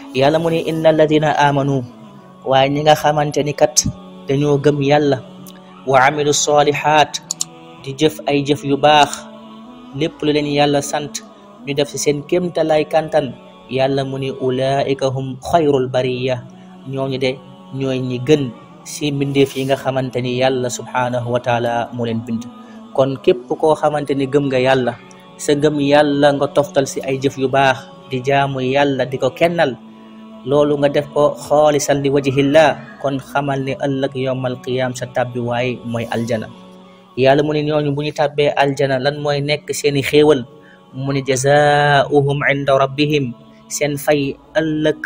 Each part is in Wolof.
yàlla mu ne inna alladina amanu waaye ñi nga xamante ni kat dañoo gëm yàlla wa amilu solihat di jëf ay jëf yu baax lépp lu leen yàlla sant ñu def ci seen kémtalaay kantan yàlla mu ni ulaika hum xayrul bariya ñooñu de ñooy ñi gën si mbindeef yi nga xamante ni yàlla subhanahu wa taala moo leen bind kon képp koo xamante ni gëm nga yàlla sa gëm yàlla nga toftal si ay jëf yu baax di jaamu yàlla di ko kennal loolu nga def ko xoolisan li wajihillah kon xamal ni ëllëg yowmal qiyam sa tàbbi waay mooy aljana yàlla mu ni ñooñu bu ñu tàbbee aljana lan mooy nekk seeni xéewal mu ni jazaauhum inda rabbihim seen fay ëllëg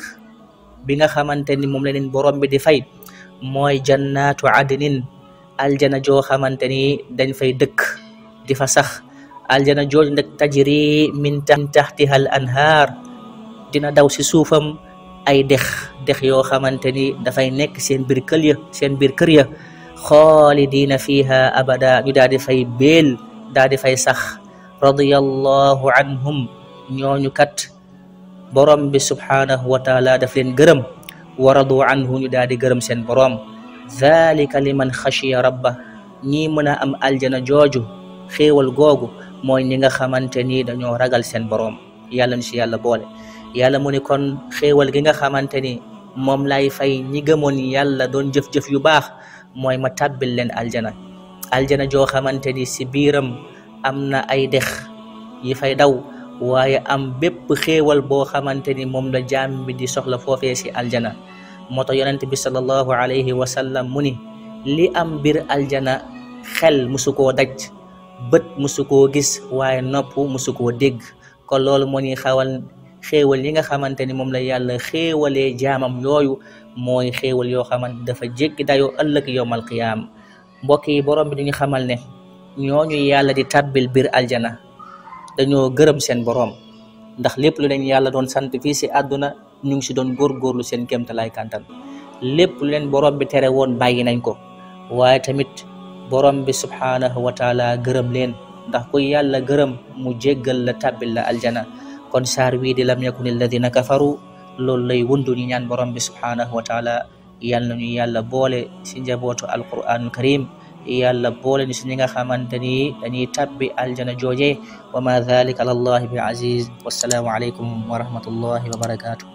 bi nga xamante ni moom la leen borom bi di fay mooy jannatu adnin aljana joo xamante ni dañ fay dëkk di fa sax aljana jooj nag tajri min taxtiha al anhaar dina daw si suufam ay dex dex yoo xamante ni dafay nekk seen biir kër ya seen biir kër ya xaalidina fiha abada ñu daal di fay béel daal di fay sax radiyallahu anhum ñooñu kat borom bi subhanahu wa taala daf leen gërëm wa radu anhu ñu daal di gërëm seen borom dhalika liman xashiya rabba ñii mën a am aljana jooju xéewal googu mooy ñi nga xamante ni dañoo ragal seen borom yàlla ñu si yàlla boole yàlla mu ni kon xéewal gi nga xamante ni moom lay fay ñi gëmoon yàlla doon jëf-jëf yu baax mooy ma tàbbil leen aljana aljana joo xamante ni si biiram am na ay dex yi fay daw waaye am bépp xéewal boo xamante ni moom la jaam bi di soxla foofee si aljana moo tax yonent bi sallallahu alayhi wa sallam mu ni li am biir aljana xel musu koo daj bët musu koo gis waaye nopp musu koo dégg kon loolu moo ñuy xawal xéewal yi nga xamante ni moom la yàlla xéewalee jaamam yooyu mooy xéewal yoo xamante dafa jéggi dayoo ëllëg yowmal qiyaam mbokk yi borom bi dañu xamal ne ñooñu yàlla di tàbbil biir aljana dañoo gërëm seen borom ndax lépp lu leen yàlla doon sant fii si àdduna ñu ngi si doon góorgóorlu seen kéemtalaay kantan lépp lu leen borom bi tere woon bàyyi nañ ko waaye tamit borom bi subhanahu wa taala gërëm leen ndax ku yàlla gërëm mu jéggal la tàbbil la aljana kon saar wii di lam yakun alladina kafaru loolu lay wundu ñu ñaan borom bi subhanahu wa taala yal nañu yàlla boole si njabootu alquranul karim yàlla boole ñu si ñi nga xamante ni dañuy tabbi aljana jooje wa ma dhalika ala allahi bi aziz wassalaamu alaykum wa rahmatullahi wa barakatuh